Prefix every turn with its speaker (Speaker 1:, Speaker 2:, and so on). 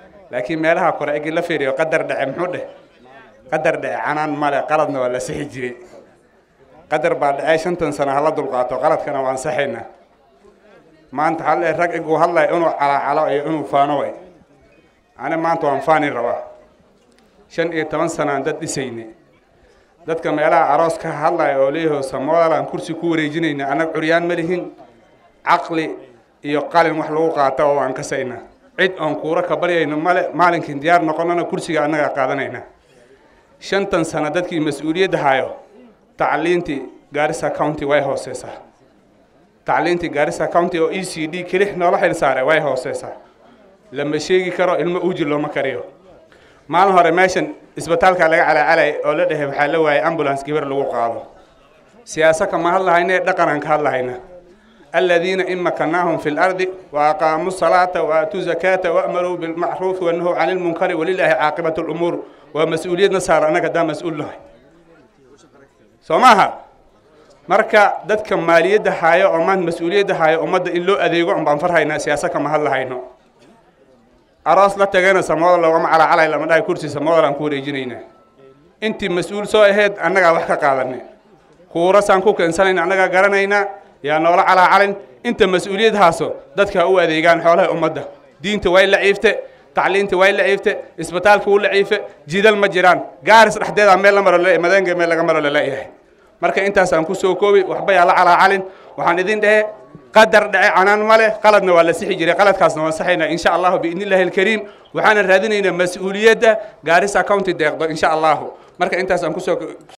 Speaker 1: laakiin meelaha kore egi la fiiriyo qadar dhece muxuu dheh qadar dhece canaan male qaladna waa la sixi jiray qadar baa dhacay shantan sano hala dulqaato qaladkana waan saxaynaa maanta hal ee rag igu hadlay inuu calaacalo iyo inuu faano way ani maanta waan faani rabaa shan iyo toban sanaan dad dhisayne dadka meelaha aroos ka hadlaya oo leeyaho samoodalaan kursi ku wareejinayna annaga curyaan ma lihin caqli iyo qalin wax lagu qaata oo waan kasayna cid oon kuura ka baryayno male maalinkii diyaar noqonana kursiga annagaa qaadanayna shantan sano dadkii mas-uuliyadda hayo tacliintii gaarisa county way hooseysaa tacliintii gaarisa county oo e c d kelix noola xil saaray way hooseysaa lama sheegi karo ilmo uji looma kariyo maalin hore meeshan isbitaalka laga calacalay oo la dhehe waxaa la waayay ambulance gabar lagu qaado siyaasa kama hadlahayna ee dhaqanaan ka hadlahayna aladiina in makanaahum fi lardi waaqaamuu salaata waatuu zakaata waamaruu bilmacruufi wanahuu cani lmunkari walilaahi caaqibatu lumuur waa mas-uuliyadna saar annaga haddaan mas-uul nahay soo maaha marka dadka maaliyadda haayo oo maanta mas-uuliyadda haayo ummadda in loo adeego un baan farhaynaa siyaasa kama hadlahayno aroos la tagayna samooda loogama calacalay lama dhahay kursi samooda aan ku wareejinayna intii mas-uul soo aheyd annagaa wax ka qaadanay kuurasaan ku keensanayna annagaa garanayna yaa noola calaacalin inta mas-uuliyad haaso dadka u adeegaan xoolaha ummadda diinta way laciifte tacliinta way laciifte isbitaalka wuu laciife jidal ma jiraan gaaris dhexdeeda meel la maro madeenga meel laga maro laleeyahay marka intaasaan kusoo koobi waxba yaa la calaacalin waxaan idin dhehe qadar dhace canaan ma leh qaladna waa la sixi jiray qaladkaasna waan saxaynaa insha allahu biidni illaahi alkariim waxaana raadinaynaa mas-uuliyadda gaarisa county deeqdo insha allahu marka intaasaan kusoo